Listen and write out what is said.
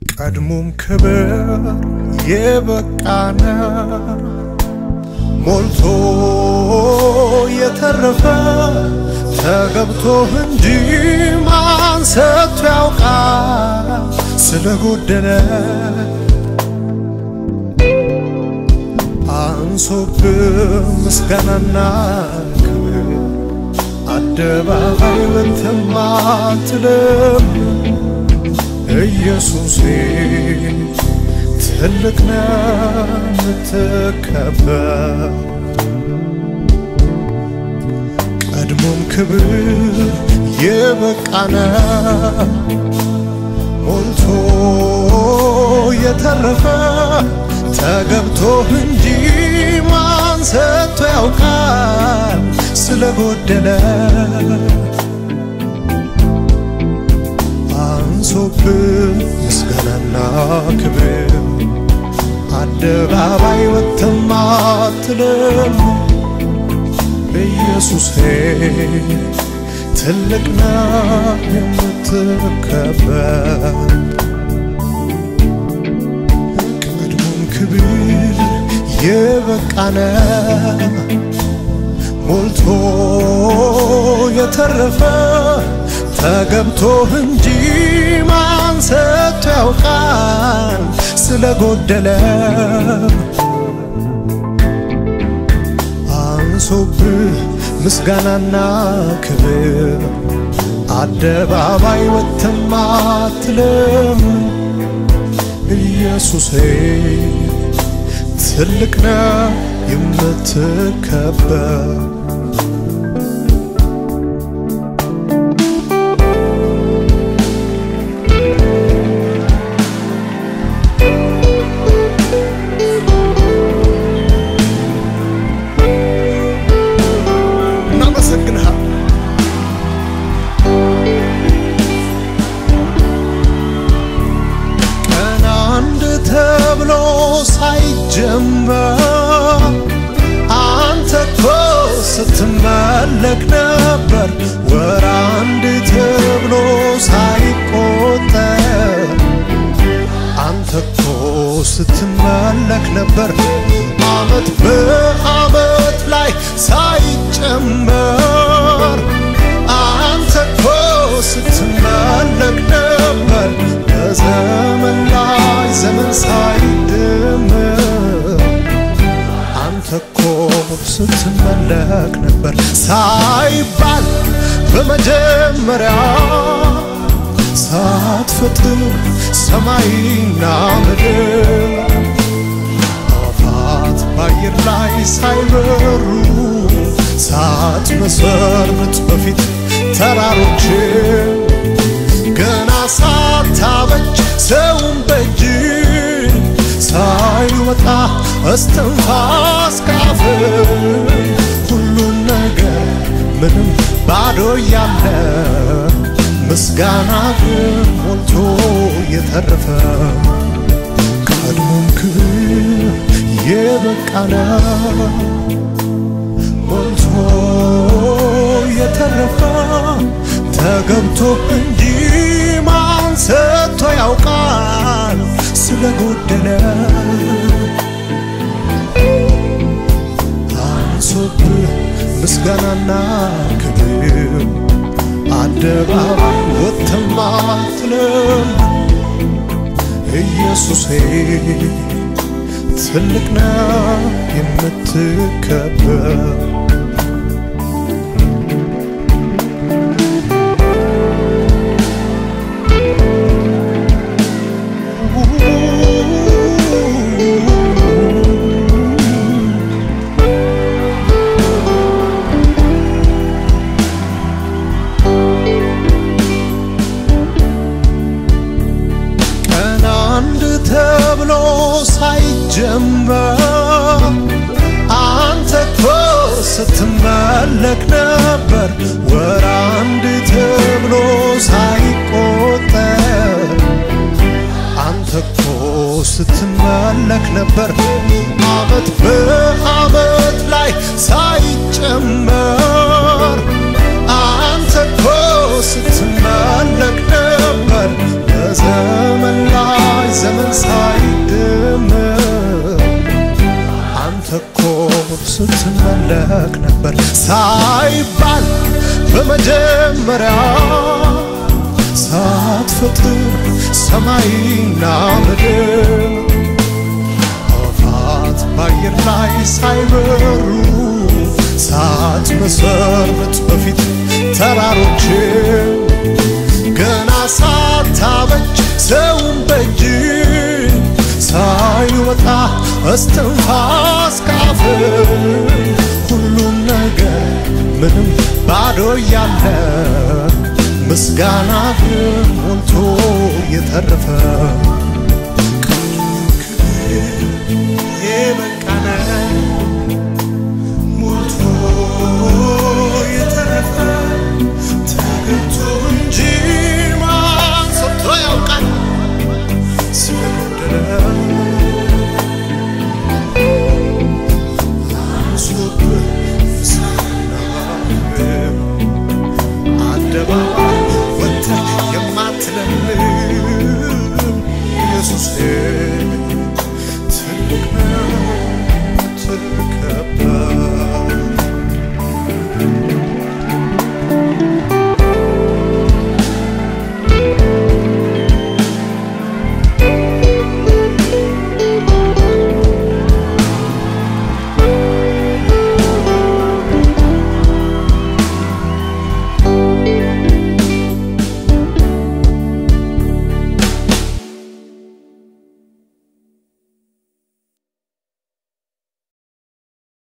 ቀድሞም ክብር የበቃነ ሞልቶ የተረፈ ተገብቶህ እንጂ ማን ሰጥቶ ያውቃል ስለጎደለ አንሶብህ ምስጋናና ክብር አደባባይ ወጥተህ አትልም ኢየሱሴ ትልቅ ነህ የምትከበር ቀድሞም ክብር የበቃነ ሞልቶ የተረፈ ተገብቶህ እንጂ ማን ሰጥቶ ያውቃል ስለጎደለ አንሶብህ ምስጋናና ክብር አደባባይ ወጥተህ አትልም ኢየሱሴ ትልቅ ነህ የምትከበር ቀድሞም ክብር የበቃነ ሞልቶ የተረፈ ተገብቶህ እንጂ ማን ሰጥቶ ያውቃል ስለጎደለ አንሶብህ ምስጋናና ክብር አደባባይ ወጥተህ አትልም ኢየሱሴ ትልቅ ነህ የምትከበር እናመሰግንሃል ቀን አንድ ተብሎ ሳይጀመር አንተ እኮ ስትመለክ ነበር። ወር አንድ ተብሎ ሳይቆጠር አንተ እኮ ስትመለክ ነበር። አመት በአመት ላይ ሳይጨመር አንተ እኮ ስትመለክ ነበር። በዘመን ላይ ዘመን ሳይደመር አንተ እኮ ስትመለክ ነበር ሳይባል በመጀመሪያ ሳትፈጥር ሰማይና ምድር አፋት በአየር ላይ ሳይበሩ ሳትመሰርት በፊት ተራሮች ገና ሳታበጅ ሰውን በእጅ ሳይወጣ እስትንፋስ ካፍ ሁሉን ነገር ምንም ባዶ እያለ ምስጋና ግን ሞልቶ የተረፈ ቀድሞም ክብር የበቃነ ሞልቶ የተረፈ ተገብቶ እንጂ ማን ሰጥቶ ያውቃል ስለጎደለ አንሶብህ ምስጋናና ክብር አደባባይ ወጥተህ አትልም ኢየሱሴ ትልቅ ነህ የምትከበር ቀን አንድ ተብሎ ሳይጀመር አንተ እኮ ስትመለክ ነበር። ወር አንድ ተብሎ ሳይቆጠር አንተ እኮ ስትመለክ ነበር። አመት በአመት ላይ ሳይጨመር አንተ እኮ ስትመለክ ነበር። በዘመን ላይ ትመለክ ነበር ሳይባል በመጀመሪያ ሳትፈጥር ሰማይና ምድር አዋፋት በአየር ላይ ሳይበሩ ሳትመሰርት በፊት ተራሮችን ገና ሳታበጅ ሰውን በእጅ ሳይወጣ እስትንፋስ ካፍ ሁሉም ነገር ምንም ባዶ እያለ ምስጋና ግን ሞልቶ የተረፈ የበቃነ ሞልቶ የተረፈ ተገብቶ እንጂ ማን ሰጥቶ ያውቃል ስለጎደለ አንሶብህ ሳናግር አደባባይ ወጥተህ የማትለምን ኢየሱስ